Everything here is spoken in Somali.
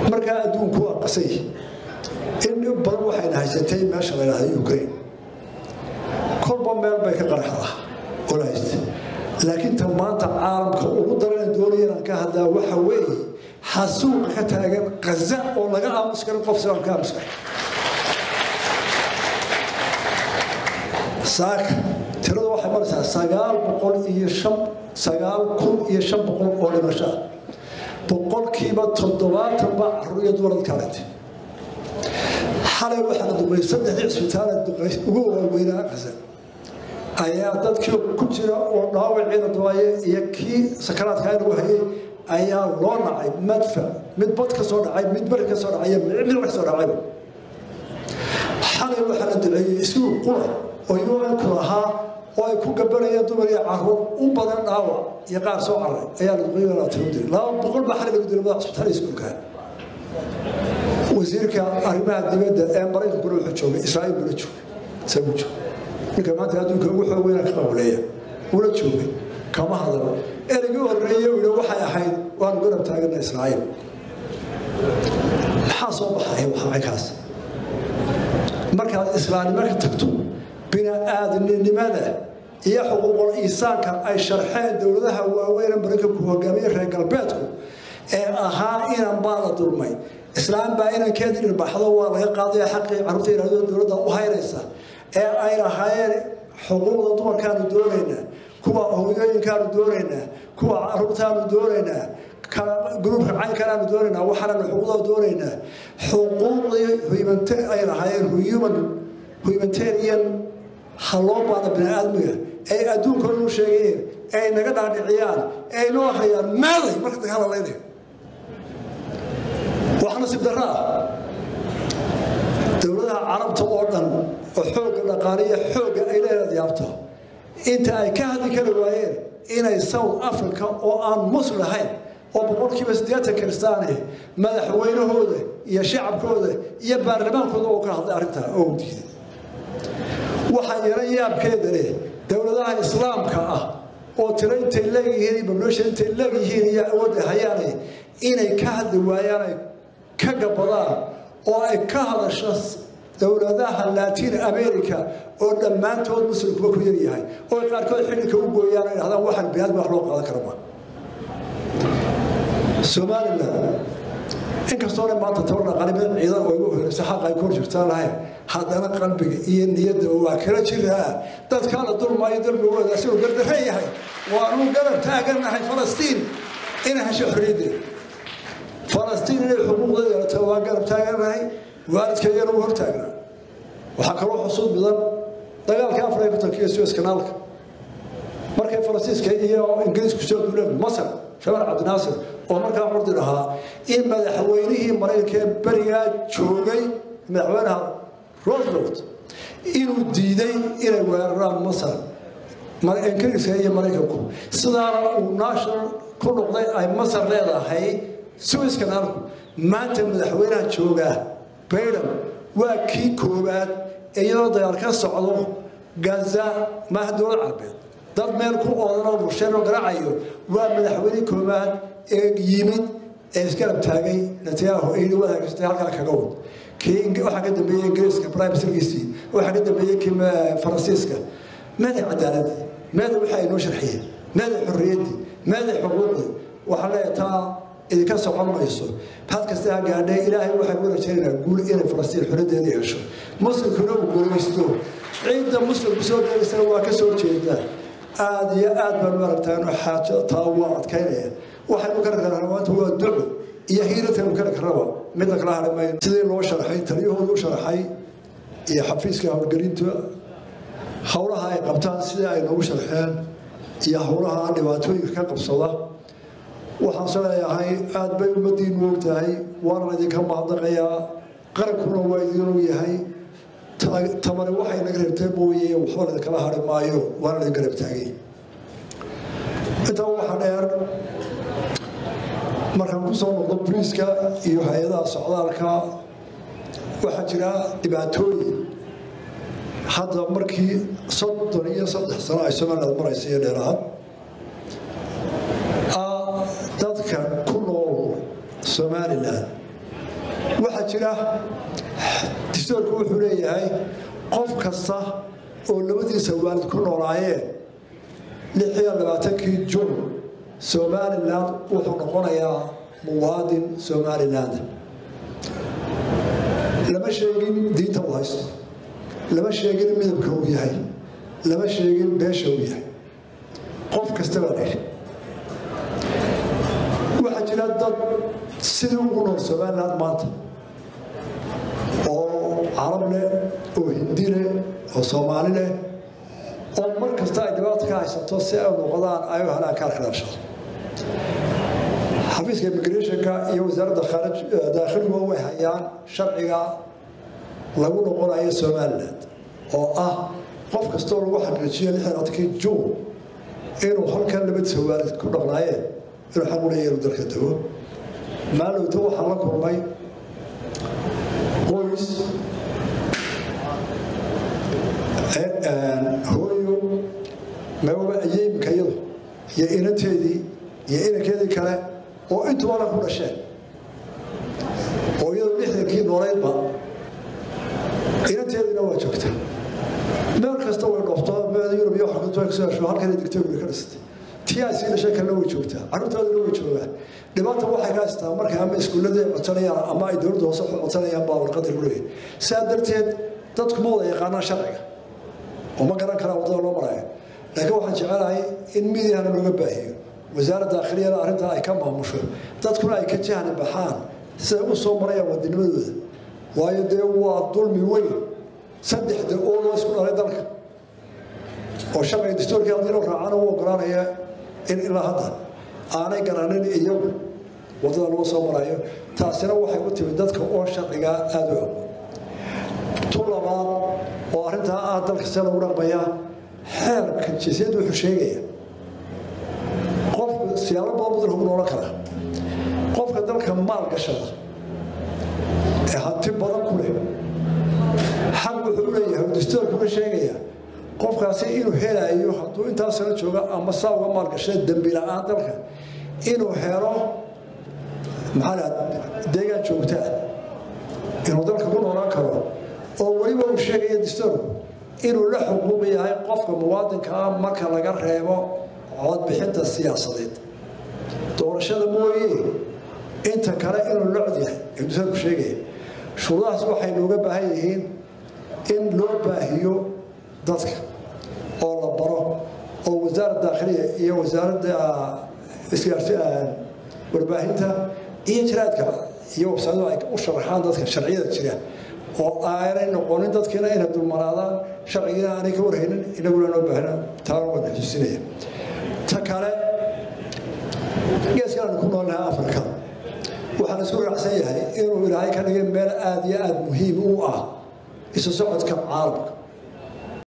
markaa adduunku waa qasay in dhib badan waxayna haysatay meesha la yidhahda ukraine kolba meel bay ka qaraxdaa oo la haysta laakiin ta maanta caalamka ugu darana doonaya inaan ka hadlaa waxa weeye xasuuqa ka taagan qaza oo laga aamus karin qof silaan ka aamus karin saaka tirada waxay maraysaa sagaal boqol iyo shan sagaal kun iyo shan boqol oo dhimasho ah boqolkiiba toddobaatan baa carruur iyo dumarad kaalintay xalay waxaa la dumay saddexdii cisbitaala ugu waaweynaa qaza ayaa dadkii ku jira oo dhaawiciina dawaaye iyo kii sakaraadka lagu hayay ayaa loo nacay madfa mid bad ka soo dhacay mid beri ka soo dhacay mid ka soo dhacayba xalay waxaa la duceeyey iskuul qura oo un-ku lahaa oo ay ku gabanayeen dumar iyo caruur u badan dhaawac iyo qaar soo caray ayaa la duqeeyey laa tiro diray laba boqol baa xalay lagu diray madax cisbitaal iskuulka wasiirka arrimaha dibadda ee maraykankuna wuxuu joogay israa'iil bula joogay isagu joogay ninka maanta adduunka ugu xoog weyna ka qawleeya wula joogay kama hadalo erigii horreeye uu yidhi waxay ahayd waanu garab taagana israa'iil maxaa soo baxaya waxaakaas markaad islaamnimo ka tagto bini-aadamnimada iyo xuquuqul iisaanka ay sharxeen dowladaha waaweyn ee maraykanku hogaamiye reer galbeedku ee ahaa inan baa la dulmay islaam baa inankeedii dhirbaxdo waa laga qaadaya xaqii carruurta yidhahdo dowladda u haynaysa ee ay lahaayeen xuquuqda dumarkaanu doonaynaa kuwa hooyooyinkaanu doonaynaa kuwa caruurtaanu doonaynaa gruubka caynkanaanu doonaynaa waxaananu xuquuqda doonaynaa xuquuqdii ay lahaayeen human humanitarian ha loo baada bini-aadmiga ay adduunkooda u sheegayeen ay naga dhaadhiciyaan ay noo akhriyaan maaday marka dagaal laynaya wax nasiib darro ah dowladaha carabta oo dhan oo xoogga dhaqaaliya xoogga ay leedaad yaabto inta ay ka hadli kari waayeen inay south africa oo aan muslim ahayn oo boqolkiiba siddeetan kiristaane madaxweynahooda iyo shacabkooda iyo baarlamaankooda oo ka hadlay arrintaa oo diiday waxaa yara yaabkeeda leh dowladaha islaamka ah oo tiro intay leeyihiin babloosha intay leegyihiin iyo awoodda hayaane inay ka hadli waayaan ay ka gabadaan oo ay ka hadasho dowladaha latin america oo dhammaantood muslimkuba ku yaryahay oo qaarkood xililka u gooyaan ay dhahdaan waxaan biniadmi wax loo qaadan karama somalilan inkastoona maanta tabar dhaqaalimeed ciidan oo igu horeysa xaqa ay kor jirtaan lahayn haddana qalbiga iyo niyadda waa kala jiraa dadkaana dulmaayo dulmigooda asigoo gardarre yahay waanu garab taaganahay falastiin inay hesho xorriyaddeeda falastiin inay xuquuqda yeelato waa garab taaganahay waalidkeedana u hortaagnaa waxaa kaloo xusuud mudan dagaalka afar iyo kontonka iyo suez kanaalka markay faransiiska iyo ingiriisku soo duuleen masar shabaal cabdinaasir oo markaa curdi ahaa in madaxweynihii maraykanka ee berigaa joogay madaxweynaha roosevelt inuu diiday inay weeraraan masar ingiriiska iyo maraykanku sidaana uu national ku noqday ay masar leedahay suez kanaalku maanta madaxweynaha joogaa bayden waa kii koowaad iyadoo dagaal ka socdo gaza maaha dowlad carabeed dad meel ku oodanoo bulsheenoo garaacayo waa madaxweyne koowaad ee yimid ee isgarab taagay netanyahu yidhi waad hagaajatay halkaa kaga wad kii waxaa ka dambeeyey ingiriiska prime ministerkiisii waxaa ka dambeeyey kii faransiiska meeday cadaaladii meeday waxa ay noo sharxiyeen meeday xorriyaddii meeday xuquuqdii waxaa leeyahay taa idinka socon mayso had kasta ha gaadhay ilaahay waxay u rajaynaynaa guul inay falastiin xorriyadeeda yeesho muslimkuna uu guulaysto ciidda muslimku soo geelaysana waa ka soo jeedaa aada iyo aad baan u aragtaan xaajo taa waa adkaynaya waxaynu kala karnaa maanta waa duco iyo hiilataynu kala karnaba midna kala hadhi mayno sidii loo sharxay taliyahooda u sharxay iyo xafiiska howlgelinta howlaha ay qabtaan sidii ay noogu sharxeen iyo howlaha dhibaatooyinka ka qabsada waxaan se leeyahay aada bay ummaddiinu og tahay waana idinka mahadnaqayaa qarankuna waa idinuu yahay tamani waxay naga reebtay mooye waxba idinkala hari maayo waana idin garab taagay intaa waxaa dheer markaan ku soo noqdo boliiska iyo hay-adaha socdaalka waxaa jira dhibaatooyin hadda markii soddon iyo saddex sano ay somaliland maraysa iyo dheeraad dadka ku nool somalilan waxaa jira distoorku wuxuu leeyahay qof kasta oo labadiisa waalid ku noolaayeen lix iyo labaatankii jun somalilan wuxuu noqonayaa muwaadin somaliland lama sheegin diinta uu haysto lama sheegin midabka uu yahay lama sheegin beesha uu yahay qof kasta baa la yidhi waxaa jira dad sidii ugu nool somaliland maanta oo carab leh oo hindi leh oo soomaali leh oo mar kasta ay dhibaato ka haysato si ay noqdaan ay u helaan kaarka dhalashada xafiiska immigrationka iyo wasaaradda daakhiligu way hayaan sharciga lagu noqonayo somaliland oo ah qof kastoo lagu xaqiijiyo lixdankii juun inuu halkan labadiisa waalid ku dhaqnaayeen inuu xaq u leeyahay inuu dalka tago maalowta waxaan la kulmay qoys hooyo maba ayeymika iyadu iyo inanteedii iyo inankeedii kale oo intubana ku dhasheen oo iyadu lixdankii nooleydba inanteediina waa joogta meel kasta way dhoofto meel yurub iyo waxkasoo halkan digtooga ka dhisatay tii ay sii dhashay kalena way joogtaa carruurtooduna way joogaan dhibaata waxay ka haystaa markay ama iskuulladii ay codsanayaan ama ay dowladda hoose codsanayaan baa warqadii ku leeyahay sidaa darteed dadku ma wada yaqaanaan sharciga oo ma garan karaan waddada loo marayo laakiin waxaan jecelahay in midiyahana looga baahiyo wasaaradda daakhiliyana arrintaa ay ka maamusho dadkuna ay ka jahli baxaan siday u soo marayaan wadinimadooda waayo dee waa dulmi weyn saddexda oo loo isku dhalay dalka oo sharciga dastuurkii haddii loo raacana u ogolaanaya in ilaa hadda aanay garanin iyagu waddada loo soo marayo taasina waxay u timid dadka oo sharcigaa aada u aqoon tu labaad oo arrintaa ah dalka see lagu dhaqmayaa xeerka jinsiyadda wuxuu sheegaya qofku siyaalo badan buu dalku noolan karaa qofka dalka maal gashada ee hanti badan ku leh xaq wuxuu u leeyahay dastuurkuna sheegaya qofkaasi inuu helayo hadduu intaa sano jooga ama saa uga maalgashada dembi la-aan dalka inuu helo maxaa la deegaan joogtaa inuu dalka ku noolaan karo oo weliba uu sheegaya dastuurku inuu la xuquuq yahay qofka muwaadinka ah marka laga reebo codbixinta siyaasadeed doorashada mooye inta kale inuu la cod yahay ee dastuurku sheegaya shuruudahaas waxay nooga baahan yihiin in loo baahiyo dadka oo la baro oo wasaaradda daakhiliya iyo wasaaradda warbaahinta iyo jiraadka iyo websayadu ay u sharaxaan dadka sharciyada jira oo aanay noqonin dadkiina inay dulmanaadaan sharcigiina aanay ka warhaynin inaguna noo baahna taana waan xusuusinaya ta kale geeskan aanu ku noolnahay afrika waxaan isku raacsan yahay inuu ilaahay ka dhigay meel aada iyo aada muhiim u ah isu socodka caalamka